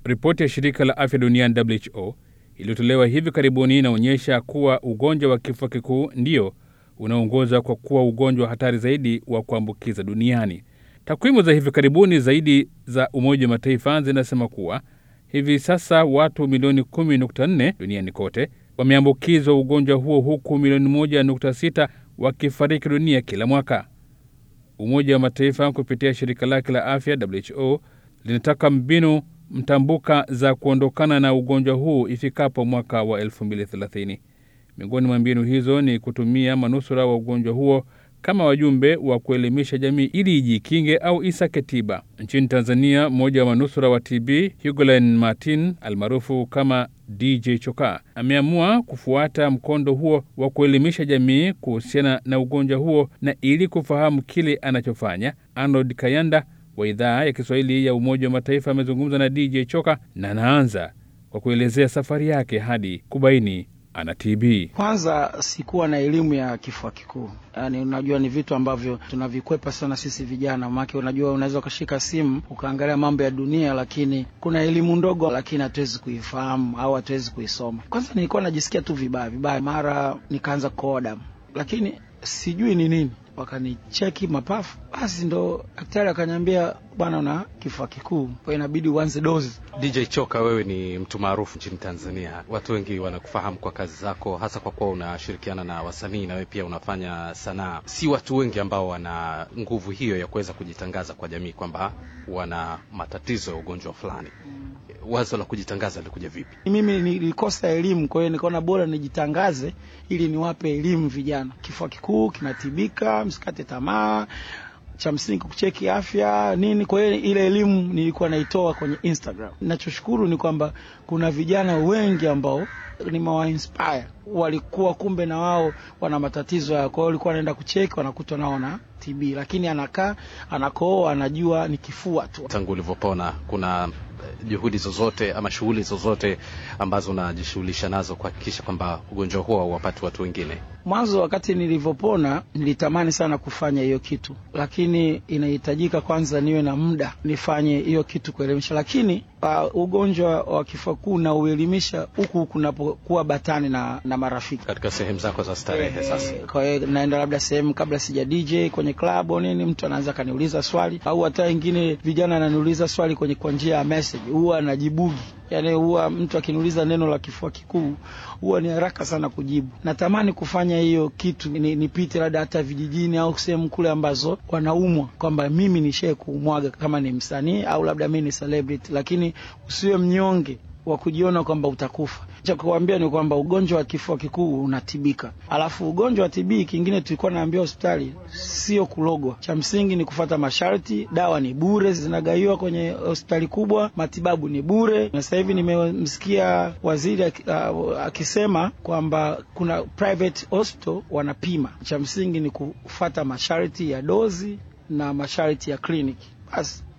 Ripoti ya shirika la afya duniani WHO iliyotolewa hivi karibuni inaonyesha kuwa ugonjwa wa kifua kikuu ndio unaongoza kwa kuwa ugonjwa hatari zaidi wa kuambukiza duniani. Takwimu za hivi karibuni zaidi za Umoja wa Mataifa zinasema kuwa hivi sasa watu milioni 10.4 duniani kote wameambukizwa ugonjwa huo huku milioni 1.6 wakifariki dunia kila mwaka. Umoja wa Mataifa kupitia shirika lake la afya WHO linataka mbinu mtambuka za kuondokana na ugonjwa huu ifikapo mwaka wa 2030. Miongoni mwa mbinu hizo ni kutumia manusura wa ugonjwa huo kama wajumbe wa kuelimisha jamii ili ijikinge au isake tiba. Nchini Tanzania, mmoja wa manusura wa TB Hugoline Martin almaarufu kama DJ Choka ameamua kufuata mkondo huo wa kuelimisha jamii kuhusiana na ugonjwa huo, na ili kufahamu kile anachofanya, Arnold Kayanda wa idhaa ya Kiswahili ya Umoja wa Mataifa amezungumza na DJ Choka na anaanza kwa kuelezea safari yake hadi kubaini ana TB. Kwanza sikuwa na elimu ya kifua kikuu, yaani unajua ni vitu ambavyo tunavikwepa sana sisi vijana, maake unajua unaweza ukashika simu ukaangalia mambo ya dunia, lakini kuna elimu ndogo, lakini hatuwezi kuifahamu au hatuwezi kuisoma. Kwanza nilikuwa najisikia tu vibaya vibaya, mara nikaanza kukohoa damu, lakini sijui ni nini wakanicheki mapafu, basi ndo daktari akaniambia, bwana, una kifua kikuu, kwa inabidi uanze dozi. DJ Choka, wewe ni mtu maarufu nchini Tanzania, watu wengi wanakufahamu kwa kazi zako, hasa kwa kuwa unashirikiana na wasanii na wewe pia unafanya sanaa. Si watu wengi ambao wana nguvu hiyo ya kuweza kujitangaza kwa jamii kwamba wana matatizo ya ugonjwa fulani. Wazo la kujitangaza likuja vipi? Mimi nilikosa elimu, kwa hiyo nikaona bora nijitangaze ili niwape elimu vijana. Kifua kikuu kinatibika, msikate tamaa, cha msingi kucheki afya nini. Kwa hiyo ile elimu nilikuwa naitoa kwenye Instagram. Nachoshukuru ni kwamba kuna vijana wengi ambao nimewainspire, walikuwa kumbe na wao wana matatizo ya, kwa hiyo walikuwa wanaenda kucheki, wanakutwa nao na TB, lakini anakaa anakooa, anajua ni kifua tu. Tangu ulivyopona kuna juhudi zozote ama shughuli zozote ambazo unajishughulisha nazo kuhakikisha kwamba ugonjwa huo hauwapati watu wengine? Mwanzo wakati nilivyopona nilitamani sana kufanya hiyo kitu, lakini inahitajika kwanza niwe na muda nifanye hiyo kitu kuelimisha. Lakini uh, ugonjwa wa kifua kikuu na uelimisha huku kunapokuwa batani na, na marafiki katika sehemu zako za starehe. Sasa kwa hiyo naenda labda sehemu kabla sija DJ kwenye club au nini, mtu anaanza kaniuliza swali, au hata wengine vijana ananiuliza swali kwenye kwa njia ya message, huwa anajibugi Yani huwa mtu akiniuliza neno la kifua kikuu huwa ni haraka sana kujibu. Natamani kufanya hiyo kitu nipite ni labda hata vijijini au sehemu kule ambazo wanaumwa, kwamba mimi nishae kuumwaga kama ni msanii au labda mimi ni celebrity, lakini usiwe mnyonge wa kujiona kwamba utakufa. Cha kuambia ni kwamba ugonjwa wa kifua kikuu unatibika, alafu ugonjwa wa TB kingine tulikuwa naambia hospitali sio kulogwa, cha msingi ni kufata masharti. Dawa ni bure, zinagaiwa kwenye hospitali kubwa, matibabu ni bure. Na sasa hivi nimemsikia waziri akisema kwamba kuna private hospital wanapima. Cha msingi ni kufata masharti ya dozi na masharti ya kliniki basi